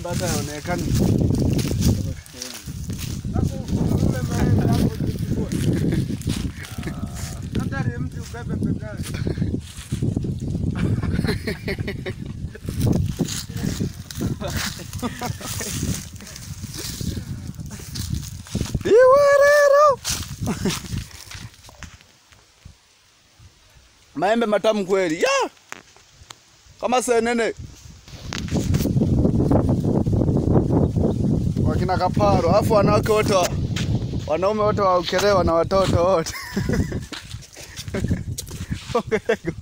maembe hata yaonekani. Iwerero. Maembe matamu kweli. Ya! Kama senene. Wakina kaparo, alafu wanawake wote wa, wanaume wote wa Ukerewe na watoto wote. Ongerego.